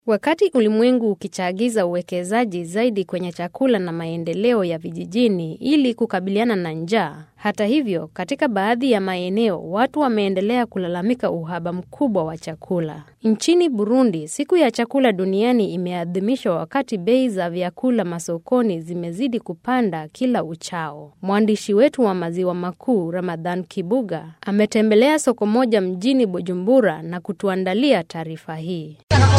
Wakati ulimwengu ukichagiza uwekezaji zaidi kwenye chakula na maendeleo ya vijijini ili kukabiliana na njaa. Hata hivyo, katika baadhi ya maeneo watu wameendelea kulalamika uhaba mkubwa wa chakula. Nchini Burundi, siku ya chakula duniani imeadhimishwa wakati bei za vyakula masokoni zimezidi kupanda kila uchao. Mwandishi wetu wa Maziwa Makuu, Ramadhan Kibuga, ametembelea soko moja mjini Bujumbura na kutuandalia taarifa hii.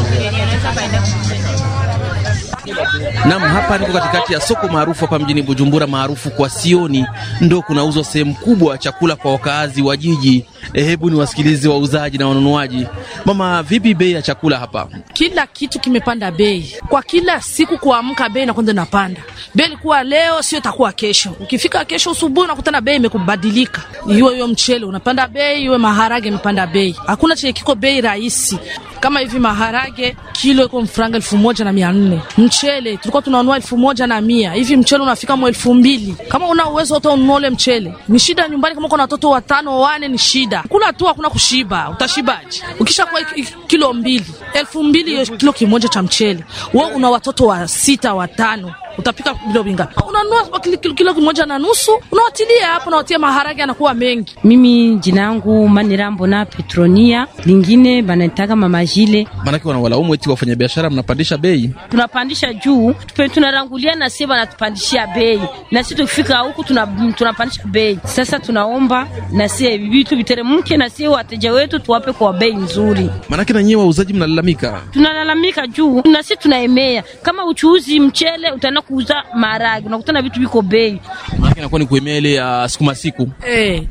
Nam, hapa niko katikati ya soko maarufu hapa mjini Bujumbura, maarufu kwa Sioni, ndo kunauzwa sehemu kubwa ya chakula kwa wakaazi wa jiji. E, hebu ni wasikilizi wauzaji na wanunuaji. Mama, vipi bei ya chakula hapa? Kila kitu kimepanda bei kwa kila siku, kuamka bei na kwanza inapanda bei. Ilikuwa leo sio itakuwa kesho. Ukifika kesho usubuhi unakutana bei imekubadilika, iwe hiyo mchele unapanda bei, iwe maharage imepanda bei. Hakuna chenye kiko bei rahisi kama hivi maharage kilo iko mfranga elfu moja na mia nne mchele tulikuwa tunanunua elfu moja na mia hivi mchele unafika mwa elfu mbili kama una uwezo hata ununua ule mchele ni shida nyumbani kama uko na watoto watano wane ni shida kula tu hakuna kushiba utashibaje ukisha kwa kilo mbili elfu mbili hiyo kilo kimoja cha mchele we una watoto wa sita watano utapika vilo vingapi? Unanunua kilo, kilo kimoja na nusu unawatilia hapo, unawatia maharage anakuwa mengi. Mimi jina yangu Manirambo na Petronia, lingine banataka mama Jile. Maanake wanawalaumu eti wafanyabiashara mnapandisha bei. Tunapandisha juu, tunarangulia na sie wanatupandishia bei, na sisi tukifika huku tunapandisha bei. Sasa tunaomba na sie vitu viteremke, na sie wateja wetu tuwape kwa bei nzuri. Maanake na nyie wauzaji mnalalamika, tunalalamika juu, na sisi tunaemea kama uchuuzi mchele utana kuuza maharage unakutana vitu viko bei, maana inakuwa ni kuemea ile ya sukuma siku eh.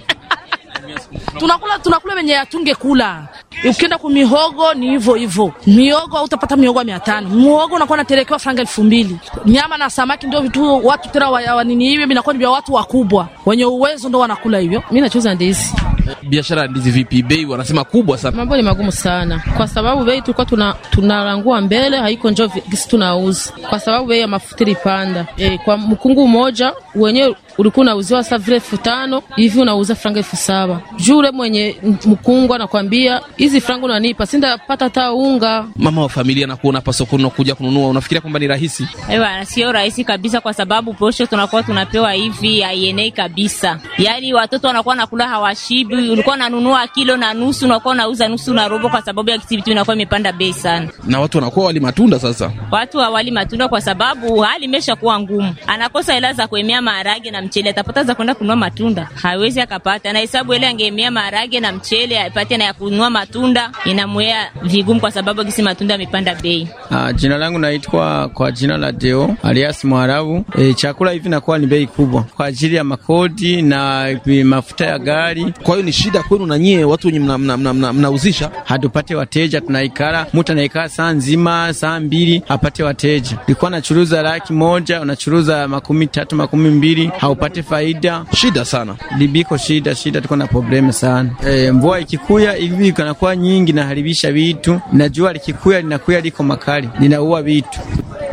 tunakula tunakula wenye atunge kula. Ukienda ku mihogo ni hivyo hivyo, mihogo utapata mihogo mia tano muhogo unakuwa natelekewa franga elfu mbili Nyama na samaki ndio vitu watu tena wa nini hivyo vinakuwa ni vya watu wakubwa wenye uwezo ndo wanakula hivyo. Mimi nachuza ndizi. Biashara ya ndizi vipi? Bei wanasema kubwa sana. Mambo ni magumu sana, kwa sababu bei tulikuwa tuna tunarangua mbele haiko njo gisi tunauza, kwa sababu bei ya mafuta ilipanda. E, kwa mkungu mmoja wenyewe ulikuwa unauziwa sasa vile elfu tano hivi unauza franga elfu saba juu ule mwenye mkungu anakwambia hizi franga unanipa sindapata hata unga. Mama wa familia nakuona hapa sokoni unakuja kununua, unafikiria kwamba ni rahisi? Ewa, sio rahisi kabisa, kwa sababu posho tunakuwa tunapewa hivi haienei kabisa. Yaani watoto wanakuwa nakula hawashibi. Ulikuwa unanunua kilo na nusu, unakuwa unauza nusu na robo, kwa sababu ya vitu inakuwa imepanda bei sana, na watu wanakuwa wali matunda. Sasa watu hawali matunda kwa sababu hali imeshakuwa ngumu, anakosa hela za kuemea maharage na mchele, atapata za kwenda kununua matunda? Hawezi akapata. Na hesabu ile angeemea maharage na mchele apate na ya kununua matunda, inamwea vigumu kwa sababu kisi matunda yamepanda bei. Ah, jina langu naitwa kwa jina la Deo alias Mwarabu. E, chakula hivi nakuwa ni bei kubwa kwa ajili ya makodi na mafuta ya gari. Kwa hiyo ni shida kwenu na nyie watu wenye mnauzisha mna, mna, mna, mna hatupate wateja, tunaikala mtu anaikaa saa nzima saa mbili apate wateja. Ulikuwa nachuruza laki moja unachuruza makumi tatu makumi mbili haupate faida. Shida sana libiko, shida shida, tuko na problemu sana. E, mvua ikikuya hivi kanakuwa nyingi naharibisha vitu, na jua likikuya linakuya liko makali linaua vitu.